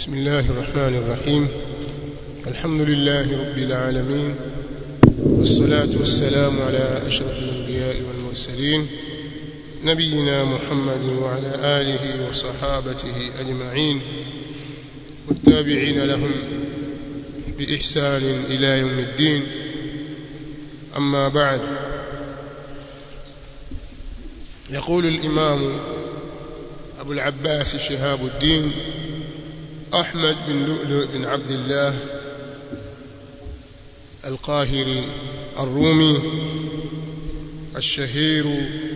بسم الله الرحمن الرحيم الحمد لله رب العالمين والصلاة والسلام على أشرف الأنبياء والمرسلين نبينا محمد وعلى آله وصحابته أجمعين والتابعين لهم بإحسان إلى يوم الدين أما بعد يقول الإمام أبو العباس شهاب الدين أحمد بن لؤلؤ بن عبد الله القاهري الرومي الشهير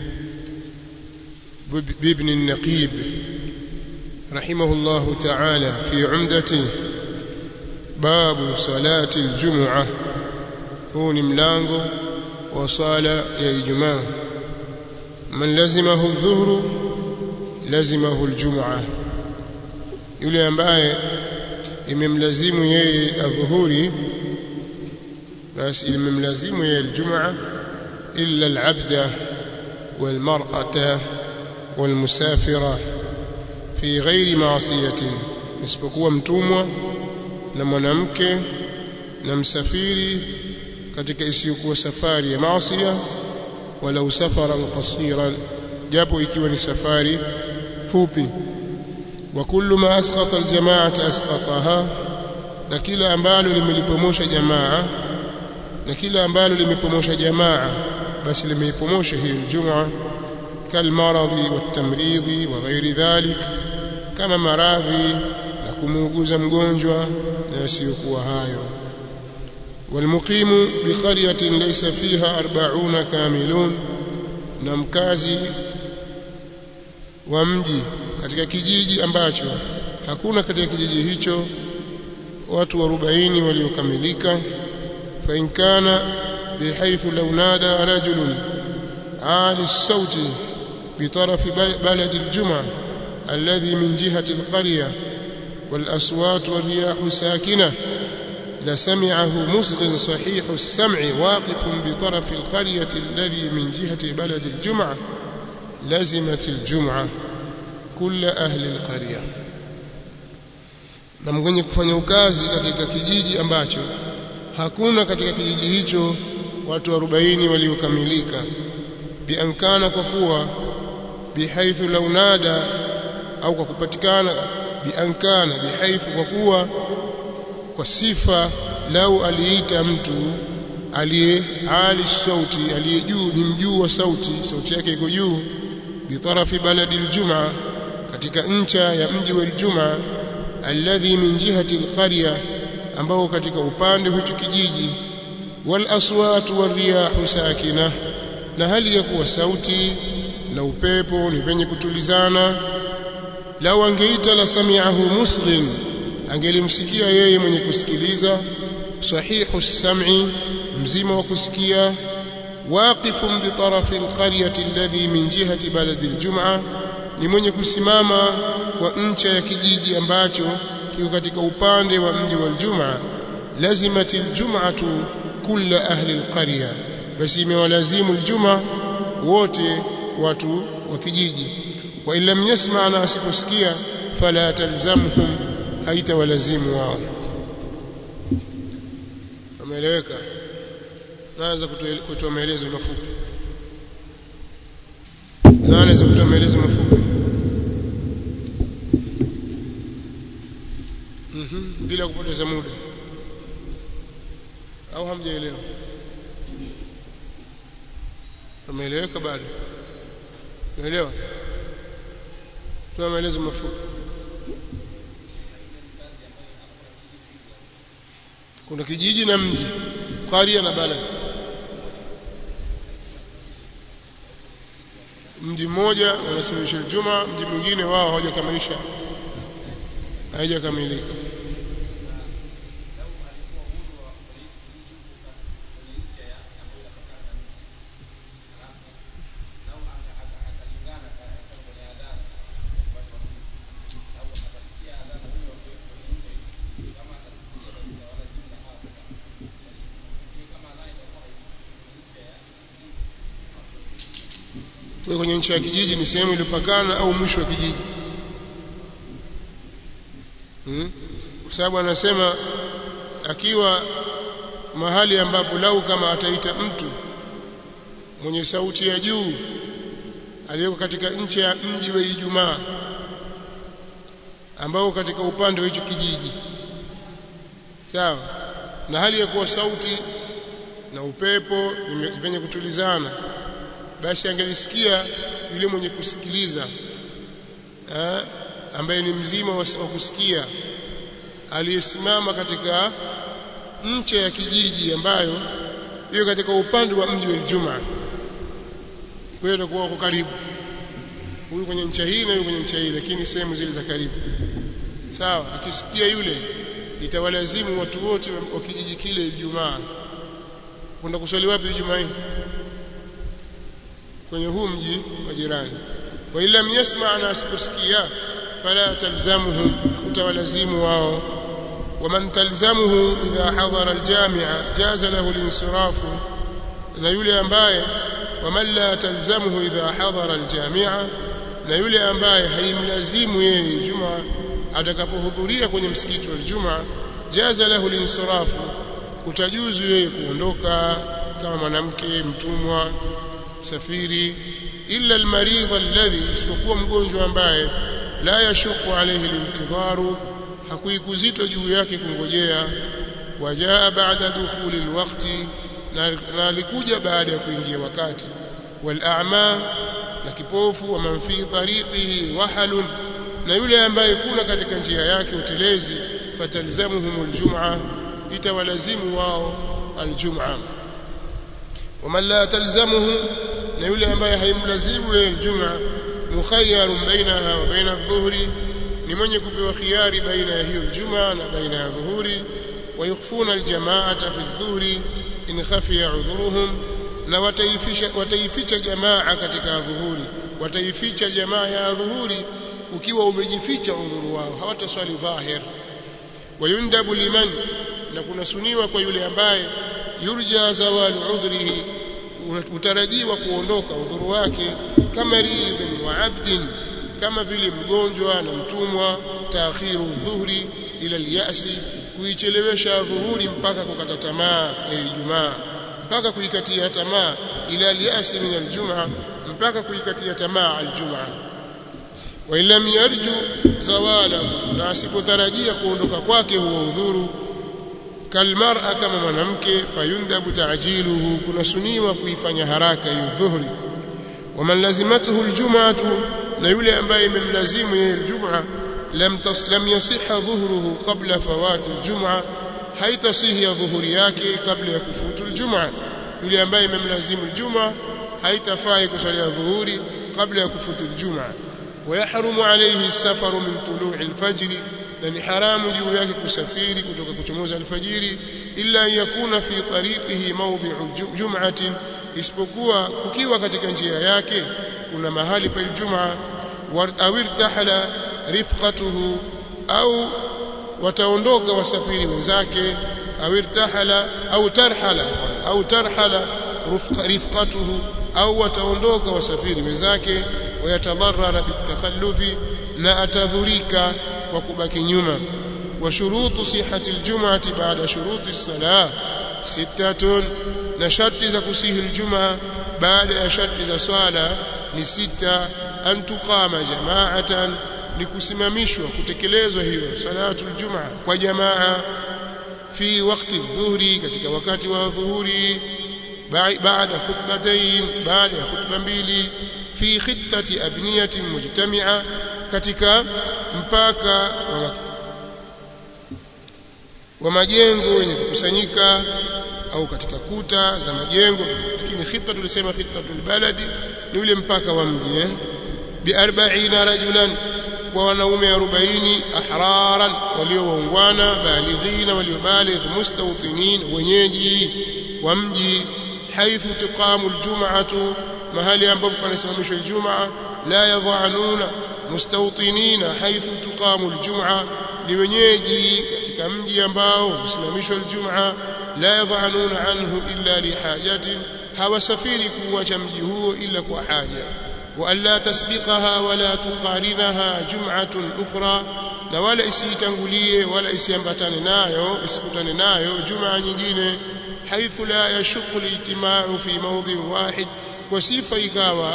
بابن النقيب رحمه الله تعالى في عمدته باب صلاة الجمعة هو ملango وصلاة يا إجماع من لزمه الظهر لزمه الجمعة yule ambaye imemlazimu yeye adhuhuri basi imemlazimu yeye aljumaa illa alabda walmar'ata walmusafira fi ghairi ma'siyatin isipokuwa mtumwa na mwanamke na msafiri katika isiyokuwa safari ya maasiya wala safaran qasiran japo ikiwa ni safari fupi وكل ما اسقط الجماعه اسقطها na kila ambalo limelipomosha jamaa na kila ambalo limepomosha jamaa basi limeipomosha hiyo jumaa kalmaradhi watamridhi wa ghairi dhalik kama maradhi na kumuuguza mgonjwa na yasiyokuwa hayo والمقيم بقرية ليس فيها أربعون كاملون na mkazi wa mji katika kijiji ambacho hakuna katika kijiji hicho watu 40 waliokamilika fa in kana bihaythu law nada rajulun ali sauti بطرف بلد الجمعة الذي من جهة القرية والأصوات والرياح ساكنة لسمعه مصغ صحيح السمع واقف بطرف القرية الذي من جهة بلد الجمعة لزمت الجمعة kula ahli alqarya na mwenye kufanya ukazi katika kijiji ambacho hakuna katika kijiji hicho watu 40 waliokamilika biankana kwa kuwa bihaithu launada au kwa kupatikana biankana bihaithu kwa kuwa kwa sifa lau aliita mtu aliye ali sauti aliye juu ni mjuu wa sauti sauti yake iko juu bitarafi baladi aljumaa katika ncha ya mji wa Ijumaa alladhi min jihati alqarya ambao katika upande hicho kijiji wal aswatu wariyahu sakina na hali ya kuwa sauti na upepo ni venye kutulizana lau angeita la sami'ahu muslim angelimsikia yeye mwenye kusikiliza sahihu sam'i mzima wa kusikia waqifun bi tarafi alqaryati alladhi min jihati baladi aljum'a ni mwenye kusimama kwa ncha ya kijiji ambacho kiko katika upande wa mji wa Ijumaa lazimati aljum'atu kulla ahli alqarya basi imewalazimu aljuma wote watu wa kijiji wa illam yasma na asiposikia fala talzamhum haitawalazimu wao ameeleweka naanza kutoa maelezo mafupi naanza kutoa maelezo mafupi mhm bila kupoteza muda au hamjaelewa umeeleweka bado umeelewa toa maelezo mafupi kuna kijiji na mji qaria na balad mji mmoja unasimamisha juma mji mwingine wao hawajakamilisha haijakamilika kwenye nchi ya kijiji ni sehemu iliyopakana au mwisho wa kijiji hmm? kwa sababu anasema akiwa mahali ambapo lau kama ataita mtu mwenye sauti ya juu aliyeko katika nchi ya mji wa Ijumaa ambao katika upande wa hicho kijiji sawa na hali ya kuwa sauti na upepo vyenye kutulizana basi angelisikia yule mwenye kusikiliza ha? ambaye ni mzima wa kusikia aliyesimama katika nche ya kijiji ambayo hiyo katika upande wa mji wa Ijumaa kwa hiyo itakuwa wako karibu huyu kwenye ncha hii na huyu kwenye ncha hii lakini sehemu zile za karibu sawa akisikia yule itawalazimu watu wote wa kijiji kile Ijumaa kwenda kuswali wapi Ijumaa hii kwenye huu mji wa jirani wa illa yasma na asiposikia fala talzamuhu utawalazimu wao ومن تلزمه إذا حضر الجامع جاز له الانصراف na yule ambaye waman la talzamuhu idha hadara aljamia na yule ambaye haimlazimu yeye juma atakapohudhuria kwenye msikiti wa Ijumaa jaza lahu linsirafu kutajuzu yeye kuondoka kama mwanamke mtumwa msafiri illa almaridha alladhi isipokuwa mgonjwa ambaye la yashuku alayhi limtidharu hakuikuzito juu yake kungojea wajaa baada dukhuli alwaqti na alikuja baada ya kuingia wakati wal a'ma na kipofu wa man fi tariqihi wahalun na yule ambaye kuna katika njia yake utelezi fatalzamuhum aljum'a itawalazimu wao aljum'a waman la talzamuhu na yule ambaye haimlazimu yeye aljum'a mukhayyarun bainaha wa baina adh-dhuhri ni mwenye kupewa khiari baina ya hiyo aljum'a na baina ya dhuhuri ويخفون الجماعة في الظهر in khafiya udhuruhum na wataifisha wataificha jamaa katika dhuhuri wataificha jamaa ya dhuhuri ukiwa umejificha udhuru wao hawataswali dhahir wayundabu liman na kunasuniwa kwa yule ambaye yurja zawal udhrihi utarajiwa kuondoka udhuru wake kama ridhin wa abdin kama vile mgonjwa na mtumwa taakhiru dhuhri ila al-ya'si kuichelewesha dhuhuri mpaka kukata tamaa ya Ijumaa mpaka kuikatia tamaa ila al-ya'si min al-jum'a mpaka kuikatia tamaa al-jum'a wa illam yarju zawala na asipotarajia kuondoka kwake huo udhuru kalmar'a kama mwanamke fayundabu ta'jiluhu kunasuniwa kuifanya haraka hiyo dhuhuri waman lazimatuhu al-jum'atu na yule ambaye imemlazimu yeye al-jum'a lam taslam yasiha dhuhruhu qabla fawati al-jum'a haitasihi ya dhuhuri yake kabla ya kufutu al-jum'a yule ambaye imemlazimu al-jum'a haitafai kusalia dhuhuri kabla ya kufutu al-jum'a ويحرم عليه السفر من طلوع الفجر لأن حرام juu yake kusafiri kutoka kuchomoza alfajiri illa yakuna fi tariqihi mawdi'u jum'atin isipokuwa kukiwa katika njia yake kuna mahali pa Ijumaa au irtahala rifqatuhu au wataondoka wasafiri wenzake au irtahala au tarhala au tarhala rifqatuhu au wataondoka wasafiri wenzake ويتضرر بالتخلف لا أتذريك وكبك نيما وشروط صحة الجمعة بعد شروط الصلاة ستة نشرط كسيه الجمعة بعد شرط صلاة نستة أن تقام جماعة لكسممشوا كتكليزوا هي صلاة الجمعة وجماعة في وقت الظهر katika wakati wa dhuhuri baada khutbatayn baada ya khutba mbili fi khittati abniyatin mujtami'a katika mpaka wa, wa majengo yenye kukusanyika au katika kuta za majengo lakini khitta tulisema khittatul baladi ni ule mpaka wa mji eh bi 40 rajulan kwa wanaume 40 ahraran waliowaungwana balighina waliobaligh mustawtinin wenyeji wa mji haithu tiqamu aljum'atu mahali ambapo panasimamishwa Ijumaa la yadhanuna mustawtinina haithu tuqamu aljumaa ni wenyeji katika mji ambao husimamishwa aljumaa la yadhanuna anhu illa lihajatin hawasafiri kuacha mji huo ila kwa haja وألا تسبقها ولا تقارنها جمعة أخرى na wala isiitangulie wala isiambatane nayo isikutane nayo jumaa nyingine haithu la yashuku lijtimau fi mawdhin wahid kwa sifa ikawa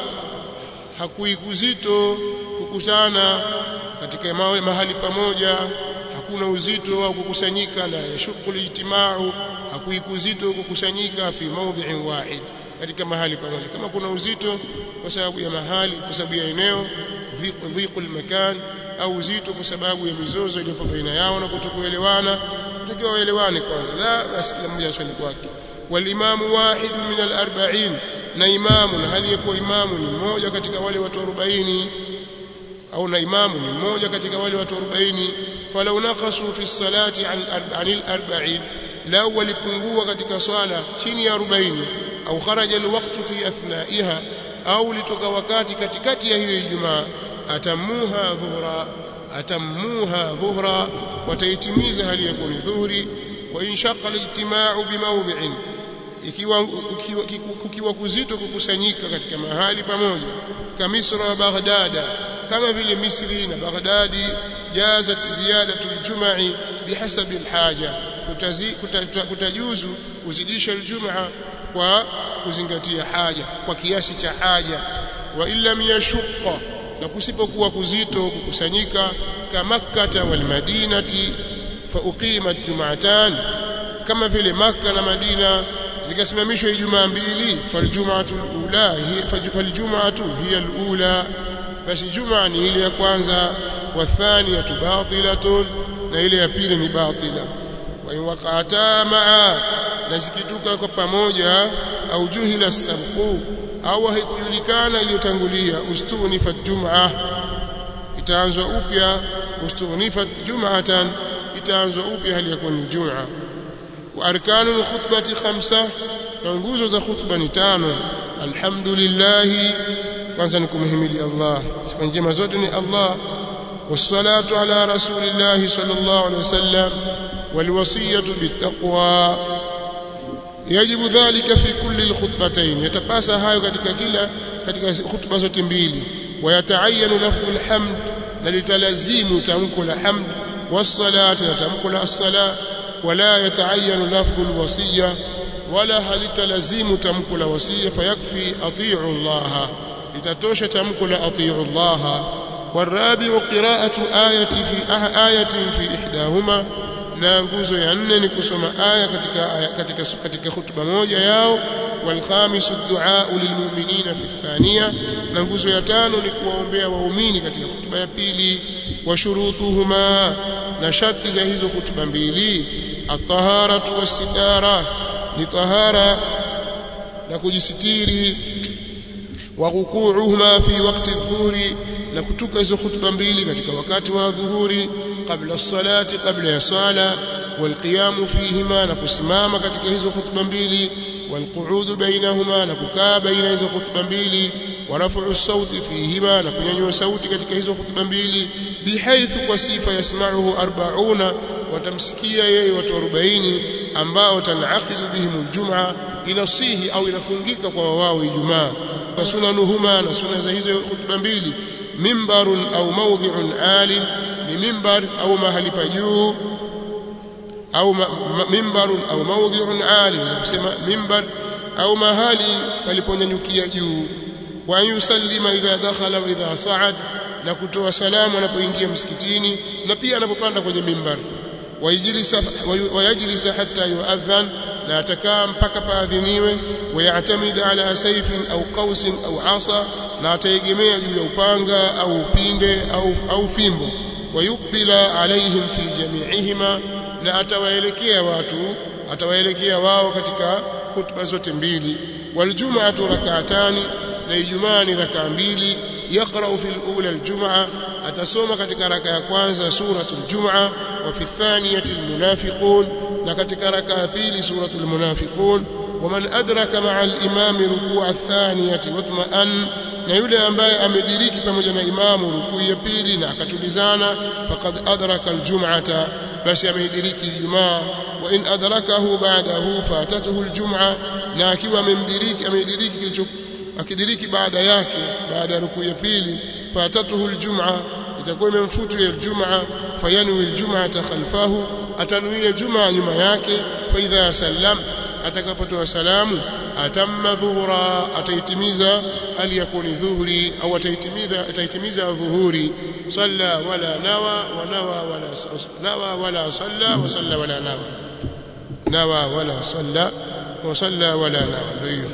hakuikuzito kukutana katika mahali pamoja hakuna uzito au kukusanyika la yashuku lijtimau hakuikuzito kukusanyika fi mawdhin wahid katika mahali pamoja kama kuna uzito kwa sababu ya mahali kwa sababu ya eneo dhiqul makan au uzito kwa sababu ya mizozo iliyopo baina yao na kutokuelewana tutakiwa waelewane kwanza la basi kila mmoja aswali kwake walimamu wahid min al-arba'in na imamu na hali yakuwa imamu ni mmoja katika wale watu 40 au na imamu ni mmoja katika wale watu 40 falau naqasu fi salati an anil 40 lau walipungua katika swala chini ya 40 au kharaja alwaqtu fi athnaiha au litoka wakati katikati ya hiyo Ijumaa atamuha dhuhra atamuha dhuhra wataitimiza hali ya kuni dhuhri wa inshaqa alijtima'u bimawdhi'in ikiwa kukiwa kuzito kukusanyika katika mahali pamoja kamisra wa baghdada kama vile misri na baghdadi jazat ziyadatu aljum'i bihasabi alhaja kutajuzu kuzidisha aljumaa kwa kuzingatia haja kwa kiasi cha haja wa illam yashqa na kusipokuwa kuzito kukusanyika kamakkata wal madinati fa uqimat jum'atan kama vile makka na madina zikasimamishwa ijumaa mbili faljum'atu alula faljum'atu hiya alula basi jumaa ni ile ya kwanza wa thaniyatu batilatun na ile ya pili ni batila wa in waqata ma'a na zikituka kwa pamoja au juhila sabqu au haikujulikana iliyotangulia ustunifat jum'a itaanzwa upya ustunifat jum'atan itaanzwa upya hali ya kuwa ni jum'a wa arkanul khutbati khamsa na nguzo za khutba ni tano alhamdulillah kwanza ni kumhimidi Allah sifa njema zote ni Allah والصلاه على رسول الله صلى الله عليه وسلم والوصيه بالتقوى yajibu dhalika fi kulli alkhutbatayn yatapasa hayo katika kila katika khutba zote mbili wayataayanu lafdhu alhamd na litalazimu tamko la hamd wassalati na tamko la as-sala wala yataayanu lafdhu alwasiya wala halitalazimu tamko la wasiya fayakfi ati'u Allah itatosha tamko la ati'u Allah والرابع قراءة آية في آية في إحداهما na nguzo ya nne ni kusoma aya katika katika katika hutuba moja yao wal khamisu du'a lilmu'minina fi thaniya na nguzo ya tano ni kuwaombea waumini katika hutuba ya pili wa shurutuhuma na sharti za hizo hutuba mbili at-taharatu was-sitara ni tahara na kujisitiri wa ruku'uhuma fi waqti adh-dhuhri na kutuka hizo hutuba mbili katika wakati wa dhuhuri kabla salati kabla ya sala walqiyamu fihima na kusimama katika hizo hutuba mbili walqu'ud bainahuma na kukaa baina hizo hutuba mbili waraf'u sauti fihima na kunyanyua sauti katika hizo hutuba mbili bihaithu kwa sifa yasma'uhu 40 watamsikia yeye watu 40 ambao tanaqidu bihim aljum'a inasihi au inafungika kwa wao ijumaa sunanuhuma na sunna za hizo hutuba mbili mimbarun au mawdhi'un alim ni mimbar au mahali pa juu au mimbarun au mawdhi'un alim kusema mimbar au mahali paliponyanyukia juu wa yusallima idha dakhala wa idha sa'ad na kutoa salamu anapoingia msikitini na pia anapopanda kwenye mimbar wayajlisa hatta yuadhan na atakaa mpaka paadhiniwe wayatamid ala sayfin au qausin au asa na ataegemea juu ya upanga au upinde au, au fimbo wayukbila alaihim fi jami'ihima na atawaelekea watu atawaelekea wao katika hutuba zote mbili waljum'atu rak'atani na ijumaa ni rakaa mbili yaqra'u fil ula aljumaa atasoma katika raka ya kwanza suratul jumaa wa fi thaniyati almunafiqun na katika raka ya pili suratul munafiqun ومن أدرك مع الإمام ركوع الثانية واطمأن na yule ambaye amediriki pamoja na imamu rukuu ya pili na akatulizana faqad adraka aljum'ata basi ameidiriki ijumaa wa in adrakahu ba'dahu fatatuhu aljum'a na akiwa amemdiriki ameidiriki kilicho akidiriki baada yake baada ya rukuu ya pili fatatuhu aljum'a itakuwa imemfutu ya aljumaa fayanwi aljum'ata khalfahu atanuia jumaa nyuma yake fa idha sallam atakapotoa salamu atamma dhuhura ataitimiza aliyakuni dhuhuri au ataitimiza ataitimiza dhuhuri salla wala nawa wa nawa wala nawa wala salla wa salla wala nawa nawa wala salla wa salla wala nawa ndio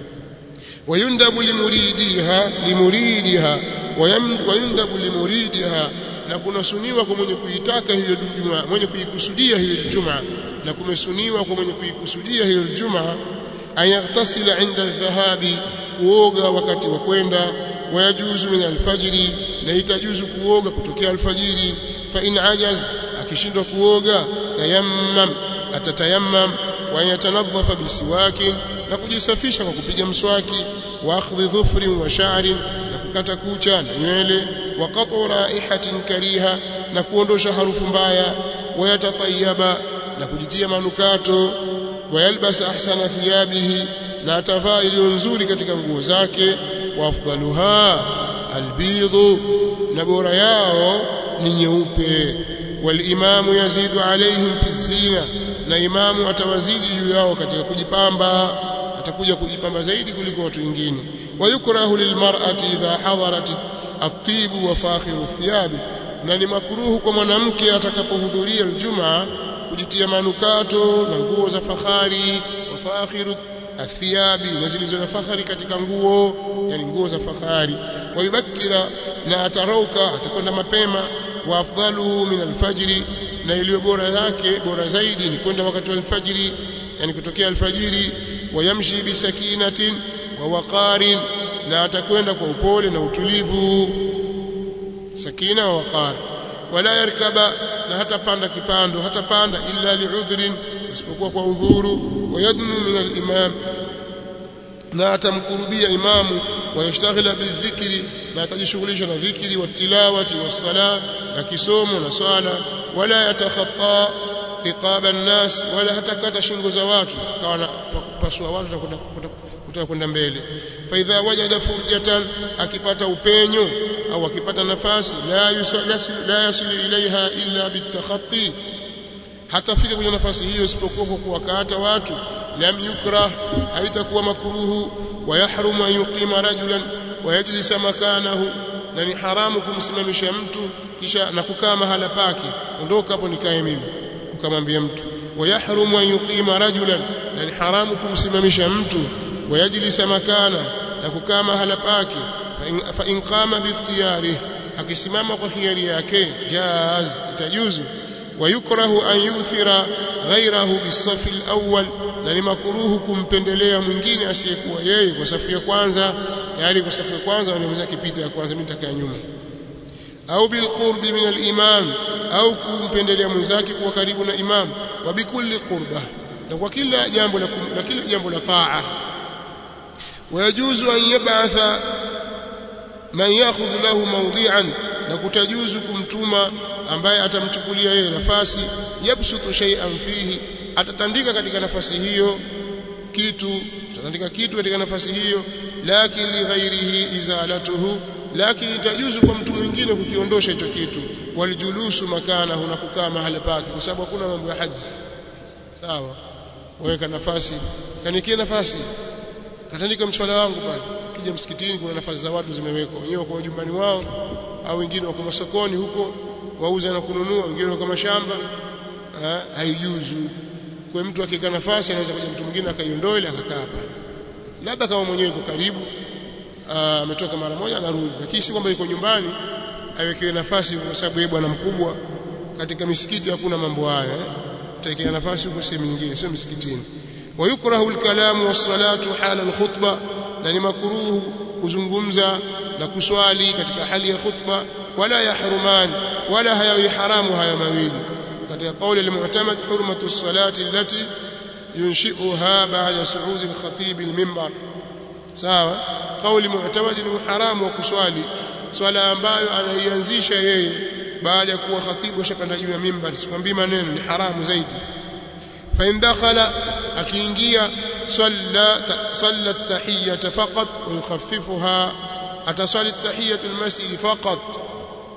ويندب لمريدها لمريدها ويندب لمريدها na kunasuniwa kwa mwenye kuitaka hiyo Ijumaa mwenye kuikusudia hiyo Ijumaa na kumesuniwa kwa mwenye kuikusudia hiyo Ijumaa ayaghtasila inda dhahabi kuoga wakati wa kwenda wayajuzu min alfajiri na itajuzu kuoga kutokea alfajiri fa in ajaz akishindwa kuoga tayammam atatayammam wa yatanadhafa bisiwaki na kujisafisha kwa kupiga mswaki wa akhdhi dhufrin wa sha'rin na kukata kucha na nywele wa qat'u raihatin kariha na kuondosha harufu mbaya wa yatatayaba na kujitia manukato wa yalbas ahsana thiyabihi na atavaa iliyo nzuri katika nguo zake wa afdaluha albidhu na bora yao ni nyeupe walimamu yazidu alaihim fi zina na imamu atawazidi juu yao katika kujipamba atakuja kujipamba zaidi kuliko watu wengine wayukrahu lilmar'ati idha hadarat at-tib wa fakhiru thiyabi na ni makruhu kwa mwanamke atakapohudhuria aljumaa kujitia manukato na nguo za fahari wa fakhiru athiyabi na zilizo na fahari katika nguo yani nguo za fahari wayubakira na atarauka atakwenda mapema wa afdaluhu min alfajri na iliyo bora yake bora zaidi ni kwenda wakati wa alfajiri yani kutokea alfajiri wayamshi bisakinatin wa waqarin na atakwenda kwa upole na utulivu sakina wa waqar wala yarkaba na hatapanda kipando hatapanda illa liudhrin isipokuwa kwa udhuru wayadnu min al-imam na atamkurubia imamu wayashtaghila bidhikri na atajishughulisha na dhikri wa tilawati wa sala na kisomo na swala wala yatakhatta riqaba an-nas wala hatakata shingo za watu kawa pasua watu kutaka kwenda mbele fa idha wajada furjatan akipata upenyo au akipata nafasi la yusalasi la yasilu ilaiha illa bitakhatti hatafika kwenye nafasi hiyo isipokuwa kwa kuwakata watu lam yukrah haitakuwa makruhu wa yahrumu an yuqima rajulan wa yajlisa makanahu na ni haramu kumsimamisha mtu kisha na kukaa mahala pake ondoka hapo nikae mimi ukamwambia mtu wa yahrumu an yuqima rajulan na ni haramu kumsimamisha mtu wa yajlisa makana na kukaa mahala pake fa in qama bi ikhtiyarihi akisimama kwa hiari yake jaz itajuzu ويكره أن يؤثر غيره بالصف الأول na ni makuruhu kumpendelea mwingine asiyekuwa yeye kwa safu ya kwanza tayari kwa safu ya kwanza wanaweza kipita ya kwanza mimi nitakaa nyuma au bilqurbi min al-imam au kumpendelea mwenzake kuwa karibu na imam wa bikulli qurba na kwa kila jambo la na kila jambo la taa wayajuzu an yab'atha man ya'khudh lahu mawdi'an na kutajuzu kumtuma ambaye atamchukulia yeye nafasi yabsutu shay'an fihi atatandika katika nafasi hiyo kitu atatandika kitu katika nafasi hiyo lakini li ghairihi izalatuhu lakini itajuzu kwa mtu mwingine kukiondosha hicho kitu walijulusu makana na kukaa mahala pake kwa sababu hakuna mambo ya haji sawa weka nafasi kanikie nafasi katandika mswala wangu pale kija msikitini kuna nafasi za watu zimewekwa wenyewe kwa nyumbani wao au wengine wako masokoni huko wauza na kununua wengine wako mashamba haijuzu kwa mtu akikaa nafasi anaweza kuja mtu mwingine akaiondoa ile akakaa hapa labda kama mwenyewe yuko karibu ametoka mara moja anarudi lakini si kwamba yuko nyumbani awekewe nafasi kwa sababu yeye bwana mkubwa katika misikiti hakuna mambo haya taikea nafasi huko sehemu nyingine sio msikitini wayukrahu alkalamu wassalatu hala alkhutba na ni makruhu kuzungumza na kuswali katika hali ya khutba wala yahruman wala hayawi haramu haya mawili katika kauli al-mu'tamad hurmatu as-salati allati yunshi'uha ba'da su'ud al-khatib al-minbar sawa kauli mu'tamad ni haramu wa kuswali swala ambayo anaianzisha yeye baada ya kuwa khatibu shakanda juu ya mimbar sikwambii maneno ni haramu zaidi fa in dakhala akiingia salla salla at-tahiyyata faqat wa yukhaffifuha atasali at-tahiyyatu al-masjid faqat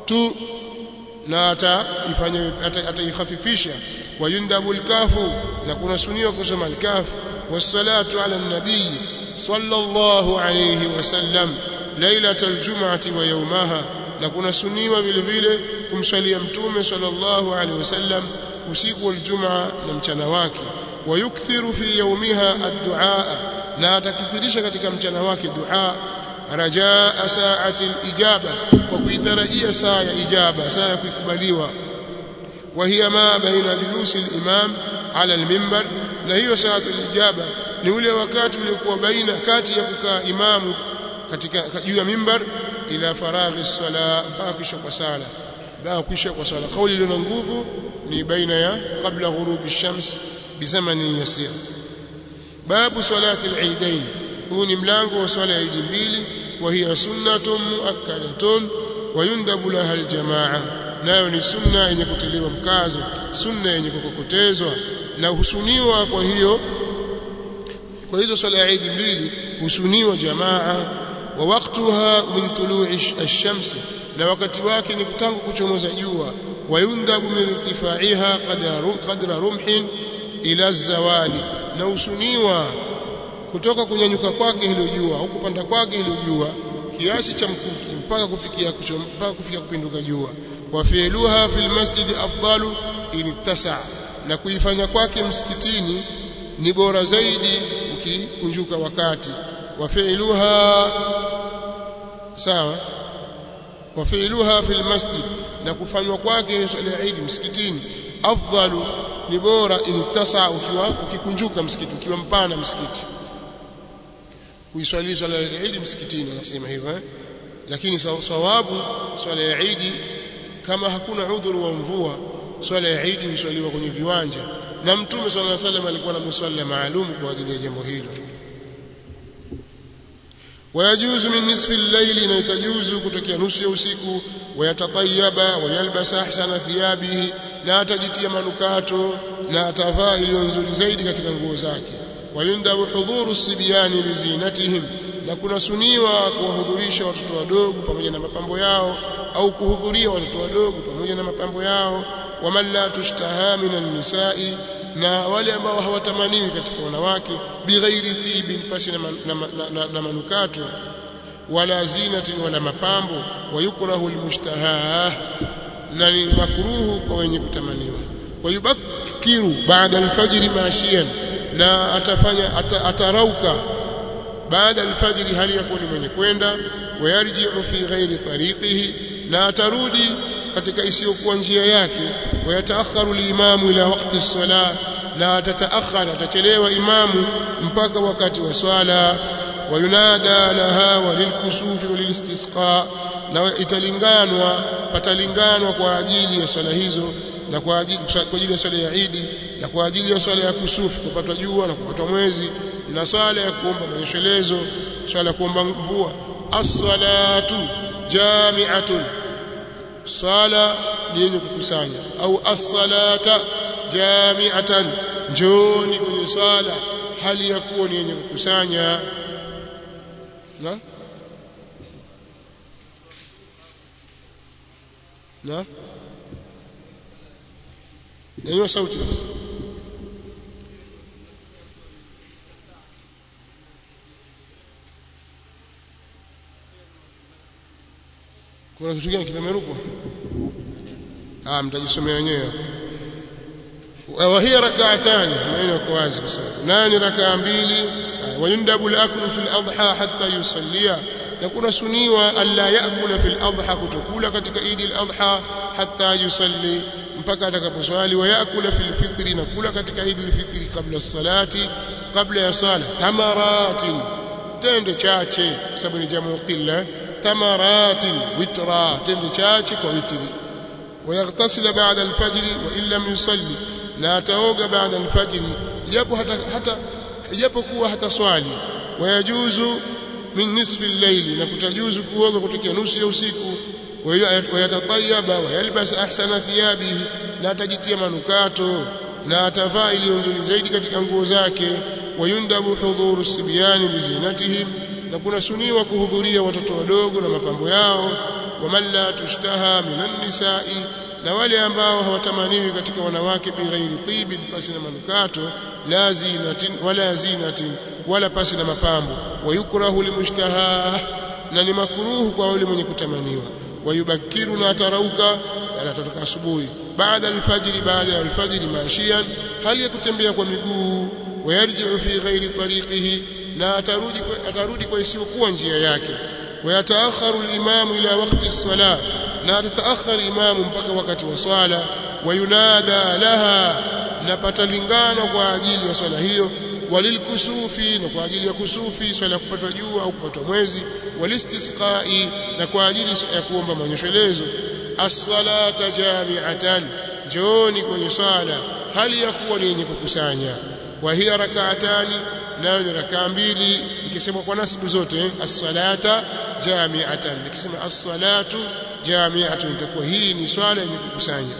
tu na ataifanya ataikhafifisha wayundabu alkafu na kuna suniwa kusoma alkafu wassalatu ala nabii sallallahu alayhi wasallam lailatal jum'ati wa yawmaha na kuna suniwa vile vile kumswalia mtume sallallahu alaihi wasallam usiku wa Ijumaa na mchana wake wayukthiru fi yawmiha ad-du'a na atakithirisha katika mchana wake dua rajaa saati al-ijaba kwa kuitarajia saa ya ijaba saa ya kukubaliwa وهي ما بين جلوس الإمام على المنبر na hiyo saatu al-ijaba ni ule wakati uliokuwa baina kati ya kukaa imamu katika juu ya mimbar ila faraghi sala mpaka kisha kwa sala mpaka kisha kwa sala kauli iliyo na nguvu ni baina ya kabla ghurubi shams bizamani yasir babu salati al-eidain huu ni mlango wa swala ya idi mbili wa hiya sunnatun muakkadatun wa yundabu laha al-jamaa nayo ni sunna yenye kutiliwa mkazo sunna yenye kukokotezwa na husuniwa kwa hiyo kwa hizo swala ya idi mbili husuniwa jamaa wa waqtuha min tulu'i ash-shams na wakati wake ni tangu kuchomoza jua wayundabu min irtifaiha qadra rumhin ila zawali na husuniwa kutoka kunyanyuka kwake hilo jua au kupanda kwake hilo jua kiasi cha mkuki mpaka kufikia mpaka kufikia kupinduka jua wa fi'luha fil masjid afdalu in ittasa na kuifanya kwake msikitini ni bora zaidi ukikunjuka wakati wa fi'luha sawa wa fi'luha fil masjid na kufanywa kwake swala ya Eid msikitini afdalu ni bora in ittasa ukiwa ukikunjuka msikiti ukiwa mpana msikiti kuiswali swala ya Eid msikitini anasema hivyo eh lakini sawabu swala ya Eid kama hakuna udhuru wa mvua swala ya Eid huswaliwa kwenye viwanja na mtume sallallahu alaihi wasallam alikuwa na musalla maalum kwa ajili ya jambo hilo wayajuzu min nisfi al-layli na itajuzu kutokea nusu ya usiku wayatatayaba wayalbasa ahsana thiyabihi na atajitia manukato na atavaa iliyo nzuri zaidi katika nguo zake wayundabu hudhuru sibyani bizinatihim na kuna suniwa kuwahudhurisha watoto wadogo pamoja na mapambo yao au kuhudhuria watoto wadogo pamoja na mapambo yao waman la tushtaha minan nisai na wale ambao hawatamaniwi katika wanawake bighairi thibin pasi na, na, na, na, na manukato wala zinatin wala mapambo wayukrahu almushtaha na ni makruhu kwa wenye kutamaniwa wayubakiru baada alfajri mashiyan na atafanya ata, atarauka baada alfajri hali yakuwa ni mwenye kwenda wayarji'u fi ghairi tariqihi na atarudi katika isiyokuwa njia yake wayataakharu limamu ila waqti as-salah na atataakhara atachelewa imamu mpaka wakati wa swala wayunada laha walilkusufi walilistisqa na italinganwa patalinganwa kwa ajili ya swala hizo na kwa ajili kwa ajili ya swala ya Idi na kwa ajili ya swala ya kusufi kupatwa jua na kupatwa mwezi na swala ya kuomba manyeshelezo swala ya kuomba mvua as-salatu jami'atun swala ni yenye kukusanya au as-salata jami'atan njoni kwenye swala hali ya kuwa ni yenye kukusanya na na ndio sauti kuna kitu gani kimemerukwa ah mtajisomea wenyewe wa hiya rak'atan maneno yako wazi kwa sababu nani rakaa mbili wayundabu al-aklu fil adha hatta yusallia na kuna suniwa alla yakula fil adha kutokula katika idi al-adha hatta yusalli mpaka atakaposwali wa yakula fil fitri na kula katika idi al-fitri kabla salati kabla ya sala tamaratin tende chache sababu ni jamu qilla tamaratin witra tende chache kwa witri ويغتسل بعد الفجر وإن لم يصلي na ataoga baada alfajiri japo hata hata ijapokuwa hata swali wayajuzu min nisfi al-layli na kutajuzu kuoga kutokea nusu ya usiku wayatatayaba wayalbas ahsana thiyabihi na atajitia manukato na atavaa iliyo nzuri zaidi katika nguo zake wayundabu hudhuru sibyani bizinatihim na kuna suniwa kuhudhuria watoto wadogo na mapambo yao waman la tushtaha minan nisa'i na wale ambao hawatamaniwi katika wanawake bighairi tibin pasi na manukato la zinatin wala zinatin wala pasi na mapambo wayukrahu limushtaha na ni makruhu kwa yule mwenye kutamaniwa wayubakiru na atarauka anatoka asubuhi baada alfajiri baada ya alfajiri maashian hali ya kutembea kwa miguu wayarji'u fi ghairi tariqihi na atarudi atarudi kwa isiyokuwa njia yake wayataakharu al-imamu ila waqti as-salah na atataakhar imamu mpaka wakati wa swala wayunada laha na patalingana kwa ajili ya swala hiyo walilkusufi na kwa ajili ya kusufi swala ya kupatwa jua au kupatwa mwezi walistisqai na kwa ajili ya kuomba manyeshelezo as-salata jami'atan jooni kwenye swala hali ya kuwa ni yenye kukusanya wa hiya rak'atani nayo ni rakaa mbili ikisema kwa nasibu zote as-salata jami'atan nikisema as-salatu jami'atun itakuwa hii ni swala yenye kukusanya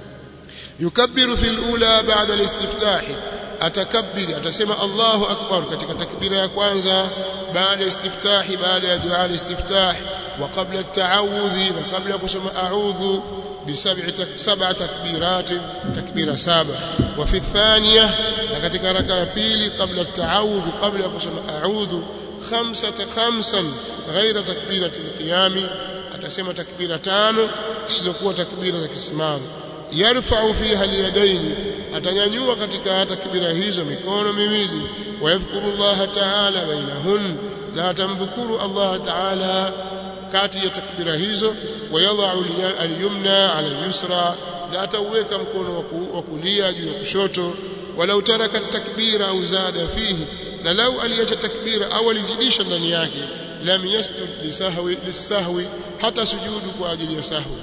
yukabbiru fil ula ba'da al-istiftah atakabbiri atasema Allahu akbar katika takbira ya kwanza baada istiftah baada ya dua al-istiftah wa qabla at-ta'awudhi na kabla kusoma a'udhu بسبع سبع تكبيرات تكبيره سبع وفي الثانيه لكتك ركعه pili قبل التعوذ قبل kusoma a'udhu خمسه خمسا غير تكبيره القيام atasema takbira tano isizokuwa takbira za kisimamo yarfa'u fiha al-yadayn atanyanyua katika takbira hizo mikono miwili wayadhkuru Allah ta'ala bainahun na atamdhukuru Allah ta'ala kati ya takbira hizo wayadha'u al-yumna 'ala al-yusra na atauweka mkono wa kulia juu ya kushoto walau taraka takbira au zada fihi na lau aliacha takbira au alizidisha ndani yake lam yasjud lisahwi lisahwi hata sujudu kwa ajili ya sahwi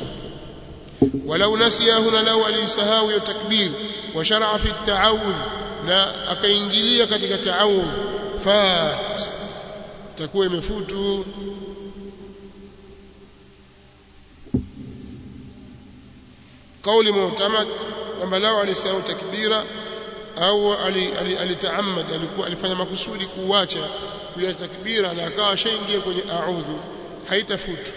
walau nasiyahu na lau alisahau ya takbir wa shar'a fi at-ta'awudh na akaingilia katika ta'awudh fat takuwa imefutu kauli mu'tamad kwamba lao alisahau takbira au alitaamad alikuwa alifanya makusudi kuacha kuya takbira na akawa shaingia kwenye a'udhu haitafutu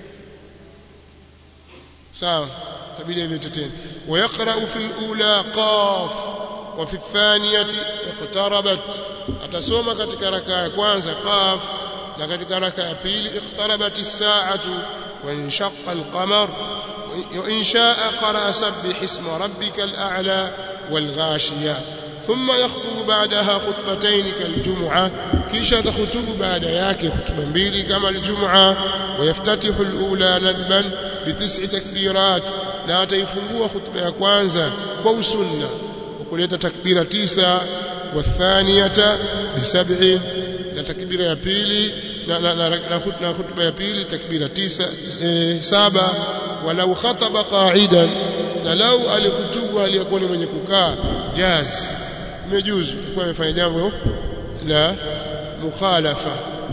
sawa tabidi ilete tena ويقرأ في الأولى قاف وفي الثانية اقتربت atasoma katika raka ya kwanza qaf na katika raka ya pili iqtarabat as-sa'atu wa inshaqqa al-qamar wa in sha'a qara'a sabbih isma rabbikal a'la wal ghashiya ثم يخطب بعدها خطبتين كالجمعة كيشا تخطب بعد yake خطبة mbili kama الجمعة ويفتتح الأولى ندبا بتسع تكبيرات na ataifungua khutba ya kwanza kwa usunna kuleta takbira tisa wathaniyata bisab'in na takbira ya pili na na, na, na khutba ya pili takbira tisa e, saba walau khataba qa'idan na lau alikutubu aliyekuwa ni mwenye kukaa jaz imejuzu kwa amefanya jambo la mukhalafa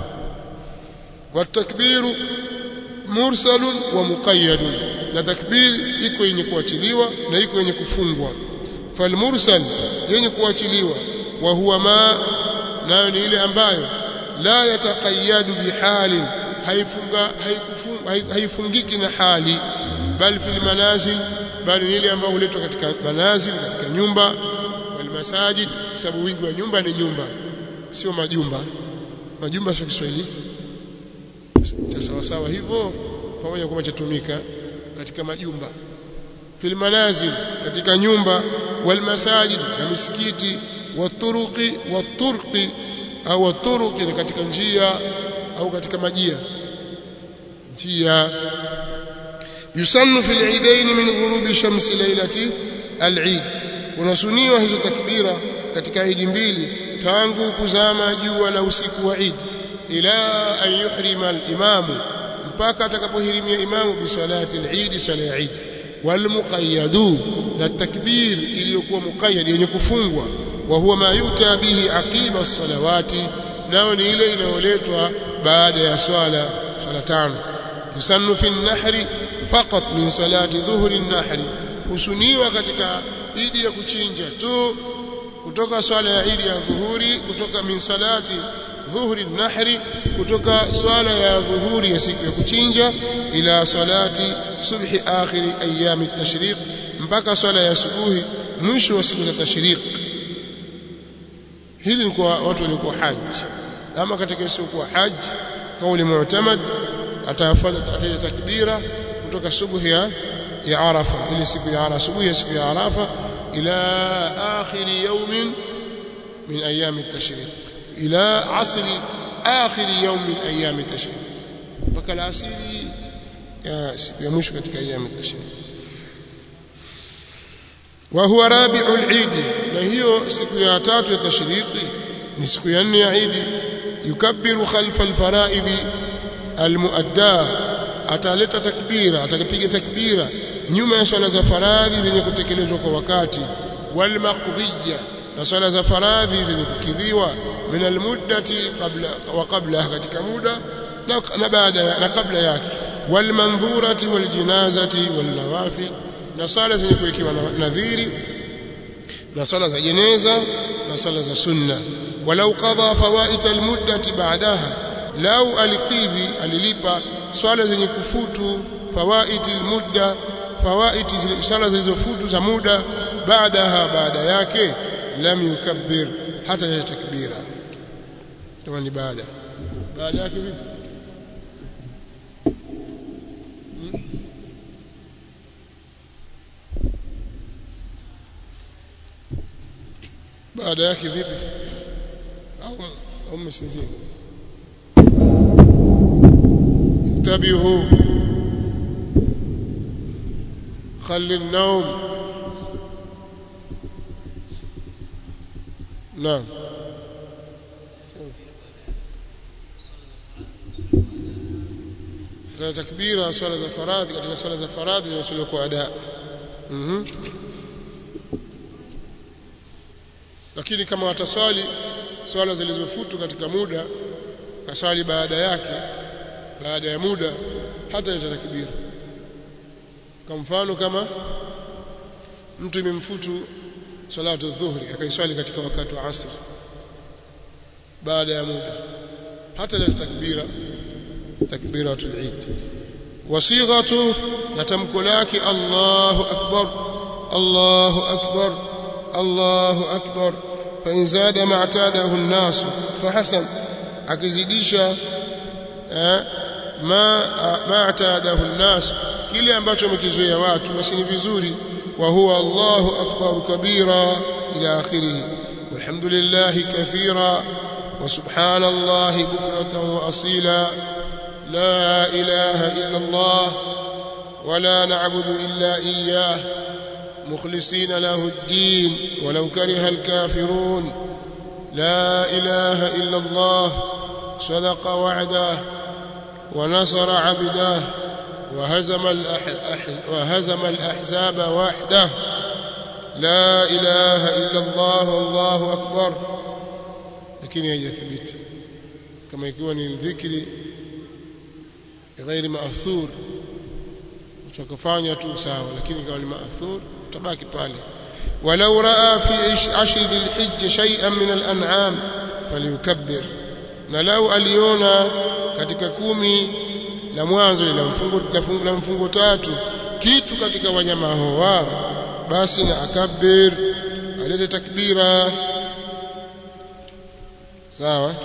watakbiru mursalun wa muqayyadun na takbir iko yenye kuachiliwa na iko yenye kufungwa falmursal yenye kuachiliwa wa huwa ma nayo ni ile ambayo la yataqayyadu bihali haifunga haikufunga haifungiki na hali bal fil manazil bali ni ile ambayo huletwa katika manazil katika nyumba wal masajid sababu wingi wa nyumba ni nyumba sio majumba majumba sio Kiswahili cha sawa sawa hivyo pamoja kwamba chatumika katika majumba fil manazil katika nyumba wal masajid na misikiti waturuqi waturqi au waturuqi ni katika njia au katika majia njia yusannu fil eidain min ghurubi shamsi lailati al-eid kunasuniwa hizo takbira katika idi mbili tangu kuzama jua la usiku wa Eid ila an yuhrima al-imamu mpaka atakapohirimia imamu bi salati al-eid sala ya Eid wal muqayyadu na takbir iliyokuwa muqayyad yenye kufungwa wa huwa ma yuta bihi aqiba as-salawati nao ni ile inayoletwa baada ya swala swala tano yusannu fi an-nahri faqat min salati dhuhri an-nahri husuniwa katika idi ya kuchinja tu kutoka swala ya idi ya dhuhuri kutoka min salati dhuhri nahri kutoka swala ya dhuhuri ya siku ya kuchinja ila salati subhi akhiri ayami tashriq mpaka swala ya subuhi mwisho wa siku za tashriq hili ni kwa watu waliokuwa haji ama katika isiyokuwa haji kauli mu'tamad atafanya ataja takbira kutoka subuhi ya ya arafa ile siku ya arafa subuhi ya siku ya arafa ila akhir yawm min ayami at-tashriq ila asr akhir yawm min ayami at-tashriq mpaka alasiri ya siku ya mwisho katika ayami at-tashriq wa huwa rabi'ul eid na hiyo siku ya tatu ya tashriqi ni siku ya nne ya eid yukabbiru khalfa al-fara'id al-muadda ataleta takbira atakapiga takbira nyuma ya swala za faradhi zenye kutekelezwa kwa wakati wal maqdiyya na swala za faradhi zenye kukidhiwa min almuddati qabla wa qabla katika muda na, na baada na kabla yake wal mandhurati wal jinazati wal nawafil na swala zenye kuwekewa nadhiri na swala za jeneza na swala za sunna walau qadha fawaita almuddati ba'daha lau alikidhi alilipa swala zenye kufutu fawaiti almudda fawaiti swala zilizofutu za muda baadaha baada yake lam yukabbir hata ya takbira kama ni baada baada yake vipi baada yake vipi au au msinzia انتبهوا خل النوم نعم katika takbira swala za faradhi katika swala za faradhi zinaswaliwa kwa ada mhm lakini kama wataswali swala zilizofutu katika muda kaswali baada yake baada ya muda hata ita takbira kwa mfano kama mtu imemfutu salatu dhuhri akaiswali katika wakati wa asr baada ya muda hata ile takbira takbiratul eid wasighatu na tamko lake Allahu akbar Allahu akbar Allahu akbar fa in zada ma'tadahu an-nas fa hasan akizidisha ma ma'tadahu an-nas kile ambacho wamekizoea watu basi ni vizuri wa huwa Allahu akbar kabira ila akhirih walhamdulillahi kathira wa subhanallahi bukratan wa asila la ilaha illa Allah ولا نعبد إلا إياه مخلصين له الدين ولو كره الكافرون لا إله إلا الله صدق وعده ونصر عبده وهزم, الأح... وهزم الأحزاب وحده لا إله إلا الله والله أكبر لكن يثبت كما يكون الذكر غير مأثور utakafanya tu sawa lakini kama ni maathur utabaki pale walau raa fi ashri dhilhijja shay'an min al-an'am falyukabbir na lau aliona katika kumi la mwanzo la mfungo la fungu la mfungo tatu kitu katika wanyama hawa basi na akabbir alete takbira sawa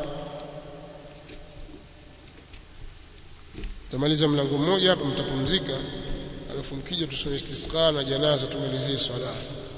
tamaliza mlango mmoja hapa mtapumzika alafu mkija tusome istisqa na janaza tumalizie swala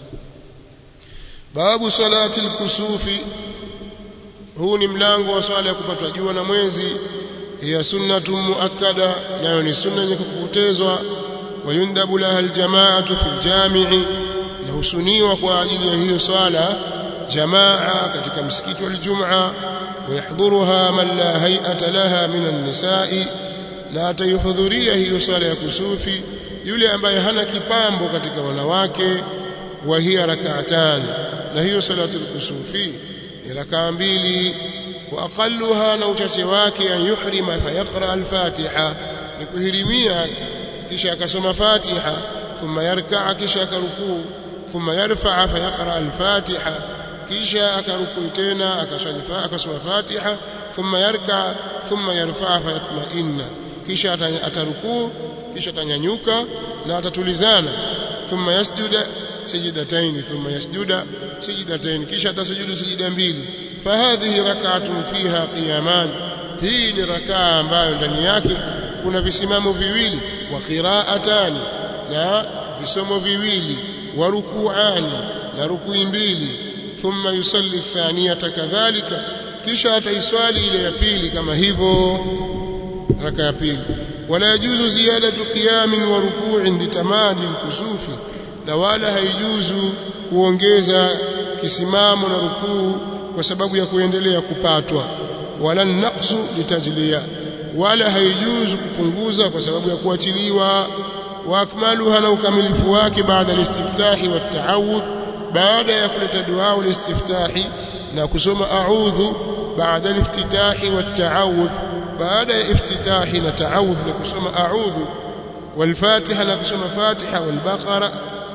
babu salati al-kusufi huu ni mlango wa swala ya kupatwa jua na mwezi hiya sunnatu muakkada nayo ni sunna yenye kukutezwa wayundabu laha aljamaatu fil jami'i na husuniwa kwa ajili ya hiyo swala jamaa katika msikiti wa Ijumaa ويحضرها من لا هيئة لها من النساء na ataihudhuria hiyo swala ya kusufi yule ambaye hana kipambo katika wanawake wa hiya rak'atan na hiyo salatul kusufi ni rakaa mbili wa aqalluha na uchache wake an yuhrima fa yaqra al-fatiha ni kuhirimia kisha akasoma fatiha thumma yarkaa kisha akarukuu thumma yarfa fa yaqra al-fatiha kisha akarukui tena akaswali akasoma Fatiha thumma yarka thumma yarfa fa yatma'inna kisha atarukuu kisha atanyanyuka na atatulizana thumma yasjuda sajdatayn thumma yasjuda sajdatayn kisha atasujudu sajida mbili fahadhihi rak'atun fiha qiyaman hii ni rakaa ambayo ndani yake kuna visimamo viwili wa qira'atani na visomo viwili wa ruku'ani na rukui mbili thumma yusalli thaniyata kadhalika kisha ataiswali ile ya pili kama hivyo raka ya pili wala yajuzu ziyadatu qiyamin wa ruku'in litamadi kusufi na wala haijuzu kuongeza kisimamo na rukuu kwa sababu ya kuendelea kupatwa wala naqsu litajliya wala haijuzu kupunguza kwa sababu ya kuachiliwa wa akmaluha na ukamilifu wake baada al-istiftahi wa ta'awudh baada ya kuleta dua al-istiftahi na kusoma a'udhu baada al-iftitahi wa ta'awudh baada ya iftitahi na ta'awudh na kusoma a'udhu wal-fatiha na kusoma fatiha wal-baqara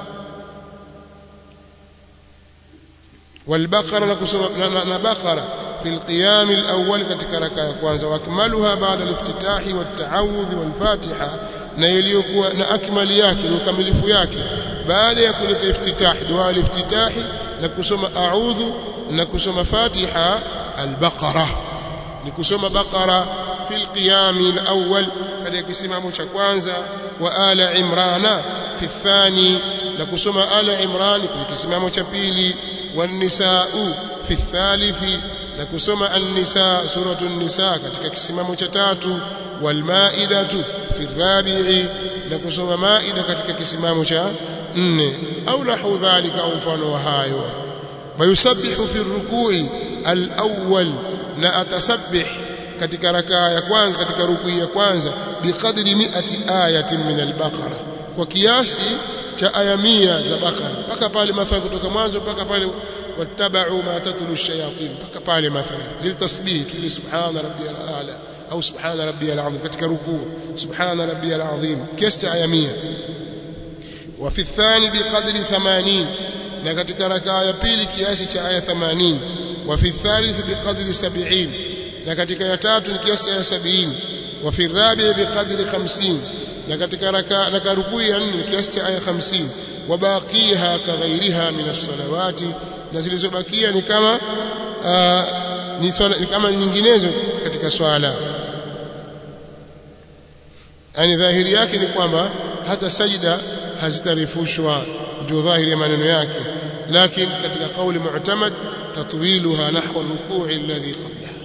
wal-baqara na kusoma na baqara في القيام الأول katika raka ya kwanza wakmaluha baada al-iftitahi wat-ta'awudh wal-fatiha na iliyokuwa na akmali yake na ukamilifu yake baada ya kuleta iftitah dua al-iftitahi na kusoma a'udhu na kusoma fatiha al-baqara ni kusoma baqara fi al-qiyam al-awwal katika kisimamo cha kwanza wa ala imrana fi thani na kusoma ala imran kwa kisimamo cha pili wa nisaa fi thalithi na kusoma an-nisa suratu an-nisa katika kisimamo cha tatu wal maidatu fi rabi'i na kusoma maida katika kisimamo cha nne au nahu dhalika au mfano wa hayo wayusabbihu fi rukui al-awwal na atasabbih katika rakaa ya kwanza katika rukui ya kwanza biqadri mi'ati ayatin min al-baqara kwa kiasi cha aya 100 za Bakara mpaka pale mathalan kutoka mwanzo mpaka pale واتبعوا ما تتلو الشياطين mpaka pale mathalan hili tasbih kile subhana rabbiyal a'la au subhana rabbiyal azim katika rukuu subhana rabbiyal azim kiasi cha aya 100 wa fi thani biqadri 80 na katika rakaa ya pili kiasi cha aya 80 wa fi thalith biqadri 70 na katika ya tatu ni kiasi cha aya 70 wa fi rabi biqadri 50 na katika rakaa na rukuu ya 4 kiasi cha aya 50 وباقيها كغيرها من الصلوات na zilizobakia ni kama uh, ni, swala, ni kama nyinginezo katika swala yani dhahiri yake ni kwamba hata sajida hazitarifushwa ndio dhahiri ya maneno yake lakini katika kauli mu'tamad tatwiluha nahwa ar-ruku'i alladhi qablaha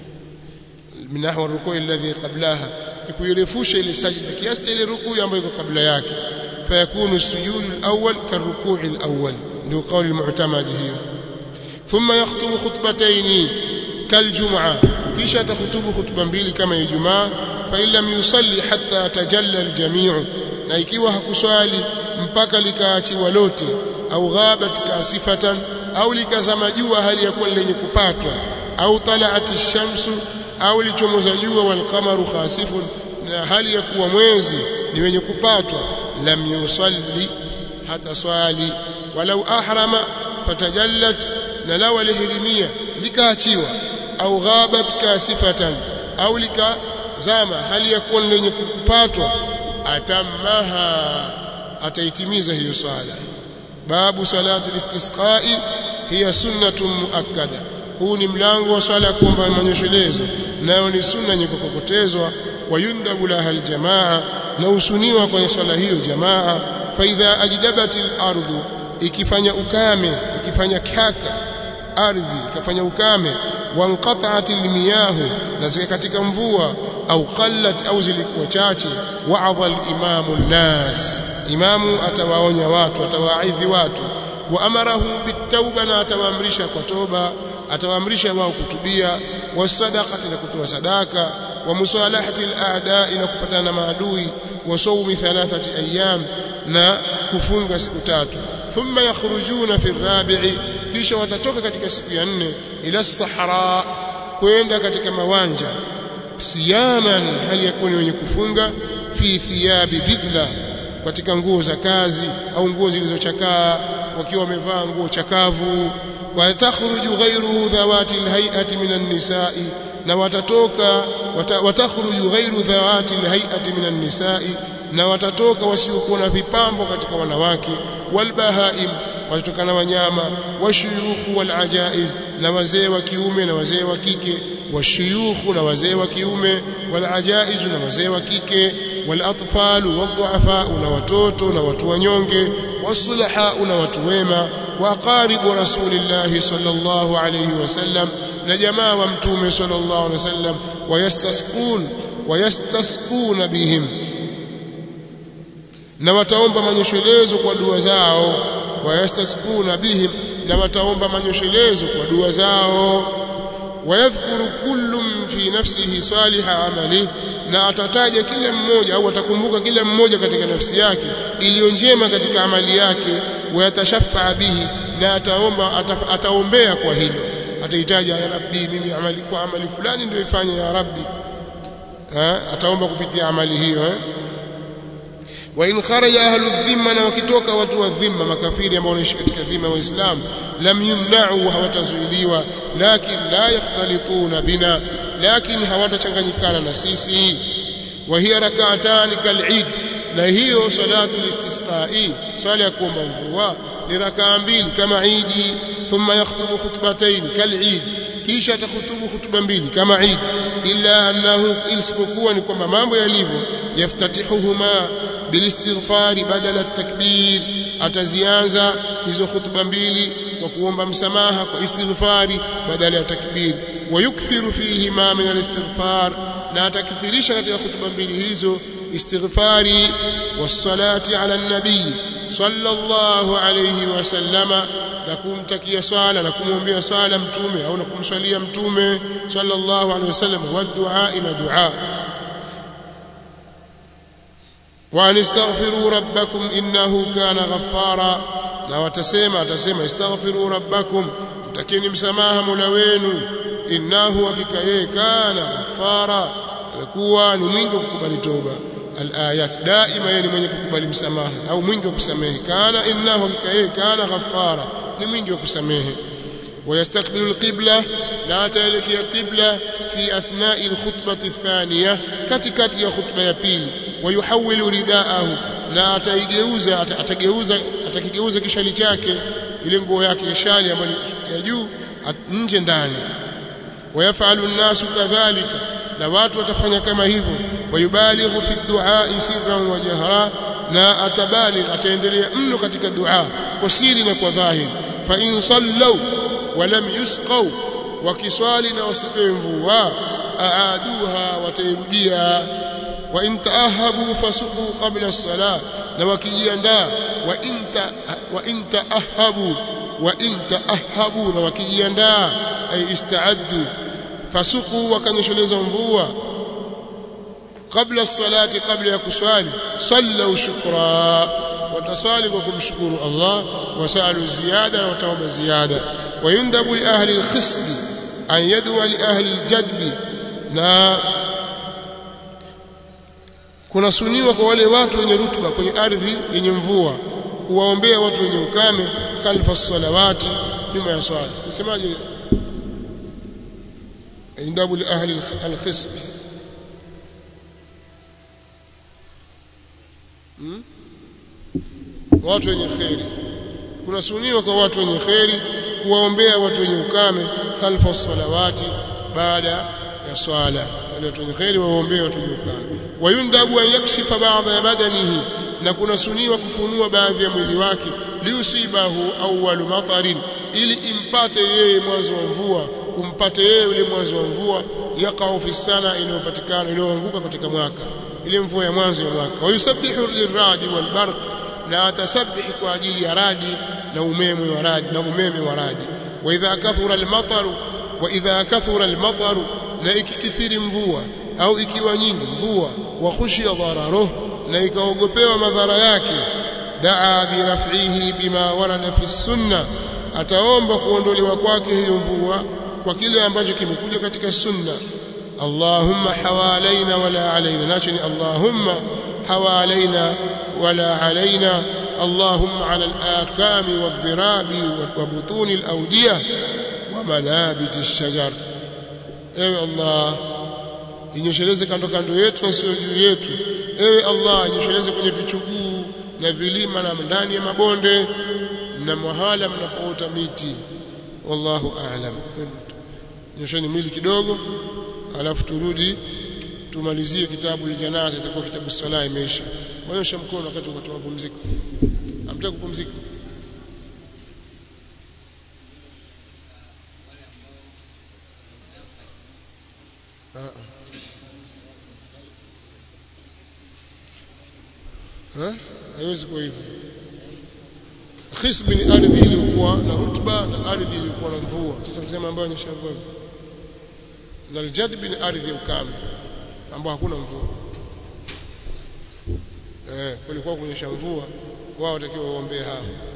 min nahwa ar-ruku'i alladhi qablaha kuirefusha ile sajida kiasi cha ile rukuu ambayo iko kabla yake فيكون السجود الأول كالركوع الأول له قول المعتمد هي ثم يخطب خطبتين كالجمعة كيشا تخطب خطبا mbili kama Ijumaa فإن لم يصلي حتى تجلى الجميع na ikiwa hakuswali mpaka likaachiwa lote au ghabat kasifatan au likazama jua hali ya kuwa lenye kupatwa au talaat ash-shamsu au lichomoza jua wal qamaru khasifun na hali ya kuwa mwezi ni wenye kupatwa lam yusalli hata swali walau ahrama fatajallat na law alihirimia likaachiwa au ghabat kasifatan au likazama hali ya kuwa lenye kupatwa atammaha ataitimiza hiyo swala babu salati listisqai hiya sunnatun muakkada huu ni mlango wa swala ya kuomba manyeshelezo nayo ni sunna yenye kukokotezwa wayundhabu laha aljamaa na usuniwa kwa swala hiyo jamaa faidha ajdabat al-ardu ikifanya ukame ikifanya kaka ardhi ikafanya ukame wanqata'at al-miyahu na zika katika mvua au qallat au zilikuwa chache wa'adha al-imamu an-nas imamu atawaonya watu atawaidhi watu wa amarahum bitauba na atawaamrisha kwa toba atawaamrisha wao kutubia wasadaqati na kutoa sadaka wa musalahati al-a'da'i na kupatana na maadui wa sawmi thalathati ayyam na kufunga siku tatu thumma yakhrujuna fi ar-rabi'i kisha watatoka katika siku ya nne ila sahara kwenda katika mawanja siyaman hali yakuni wenye kufunga fi thiyabi bidla katika nguo za kazi au nguo zilizochakaa wakiwa wamevaa nguo chakavu watakhruju ghayruhu dhawati alhay'ati minan nisa'i na watatoka wata, watakhruju ghayru dhawati alhay'ati minan nisa'i na watatoka wasiokuwa na vipambo katika wanawake walbahaim watatokana wanyama washuyukhu walajaiz na wazee wa kiume na wazee wa kike washuyukhu na wazee wa kiume walajaiz na wazee wa kike walatfalu wadhuafa na watoto na watu wanyonge wasulaha na watu wema waqaribu rasulillahi sallallahu alayhi wasallam na jamaa wa mtume sallallahu alayhi wasallam wayastasqun wayastasquna bihim na wataomba manyeshelezo kwa dua zao wayastaskuna bihim na wataomba manyeshelezo kwa dua zao wayadhkuru kullum fi nafsihi saliha amali na atataja kila mmoja au atakumbuka kila mmoja katika nafsi yake iliyo njema katika amali yake wayatashafaa bihi na ataomba ataf, ataombea kwa hilo atahitaja ya rabbi mimi amali kwa amali fulani ndio ifanye ya rabbi ha? ataomba kupitia amali hiyo eh? wa in kharaja ahlu dhimma na wakitoka watu wa dhimma makafiri ambao wanaishi katika dhimma waislamu lam yumna'u hawatazuiliwa lakin la yakhtalituna bina lakin hawatachanganyikana na sisi wa hiya rak'atan kal'id na hiyo salatu listisqa'i swala ya kuomba mvua ni rakaa mbili kama idi thumma yakhutubu khutbatayn kal'id kisha atahutubu hutuba mbili kama Eid illa annahu isipokuwa ni kwamba mambo yalivyo yaftatihuhuma bilistighfari badala at-takbir atazianza hizo hutuba mbili kwa kuomba msamaha kwa istighfari badala ya takbir wayukthiru fihima min al-istighfar na atakithirisha katika hutuba mbili hizo istighfari wassalati ala nabii sallallahu alayhi wasallama na kumtakia swala na kumwombea swala mtume au na kumswalia mtume sallallahu alayhi wasallam wa dua ina dua wa anistaghfiru rabbakum innahu kana ghaffara na watasema atasema istaghfiru rabbakum mtakeni msamaha mola wenu innahu hakika yeye kana ghaffara alikuwa ni mwingi wa kukubali toba alayat daima yeye ni mwenye kukubali msamaha au mwingi wa kusamehe kana innahu hakika yeye kana ghaffara ni mwingi wa kusamehe ويستقبل القبلة لا تلك قبلة في أثناء الخطبة الثانية كتكت يا خطبة يا بيل ويحول رداءه na ataigeuza atageuza atakigeuza kishali chake ile nguo yake kishali ambayo ya juu nje ndani wayafalu an-nasu kadhalika na watu watafanya kama hivyo wayubalighu fi du'a sirran wa jahra na atabaligh ataendelea mno katika dua kwa siri na kwa dhahiri fa in sallu wa lam yusqaw wakiswali na wasipewe mvua aaduha watairudia wa in taahabu fasuqu qabla as-salah na wakijiandaa wa inta wa in taahabu wa in taahabu na wakijiandaa ay istaaddu fasuqu wakanyesheleza mvua kabla as-salati kabla ya kuswali sallu shukra watasali kwa kumshukuru Allah wasalu ziyada na wataomba ziyada wayundabu li ahli al-khisb an yadwa li ahli al-jadb na kuna suniwa kwa wale watu wenye rutuba kwenye ardhi yenye mvua kuwaombea watu wenye ukame khalfa salawati nyuma ya swala nasemaje yundabu li ahli al-khisb hmm? watu wenye kheri kuna suniwa kwa watu wenye kheri kuwaombea watu wenye ukame khalfa salawati baada ya swala wale watu wenye kheri waombee watu wenye ukame wayundabu an yakshifa baadha ya badanihi na kuna suniwa kufunua baadhi ya mwili wake liusibahu awwalu matarin ili impate yeye mwanzo wa mvua umpate yeye yule mwanzo wa mvua yaqau fi sana inayopatikana inayoanguka katika mwaka ile mvua ya mwanzo ya mwaka wayusabbihu lirradi walbarq na atasabihi kwa ajili ya radi na umeme wa radi na umeme wa radi wa idha kathura almataru wa idha kathura almataru na ikikithiri mvua au ikiwa nyingi mvua wa khushiya dhararuh na ikaogopewa madhara yake daa biraf'ihi bima warada fi sunna ataomba kuondolewa kwake hiyo mvua kwa kile ambacho kimekuja katika sunna Allahumma hawalaina wala alaina nacho ni Allahumma hawalaina wala alaina اللهم على الآكام والذراب وبطون الأودية ومنابت الشجر ewe Allah inyosheleze kando kando yetu na sio juu yetu ewe Allah inyosheleze kwenye vichuguu na vilima na ndani ya mabonde na mahala mnapoota miti wallahu a'lam nyosheni mwili kidogo alafu turudi tumalizie kitabu aljanaza itakuwa kitabu sala imeisha wanyosha mkono wakati wa mapumziko amtaka kupumzika haiwezi kuwa hivyo khisbi ni ardhi iliyokuwa na rutuba na ardhi iliyokuwa na mvua sasa kusema ambayo nyesha mvua na aljadbi ni ardhi ya ukame ambayo hakuna mvua eh kulikuwa kunyesha mvua wao watakiwa waombee hao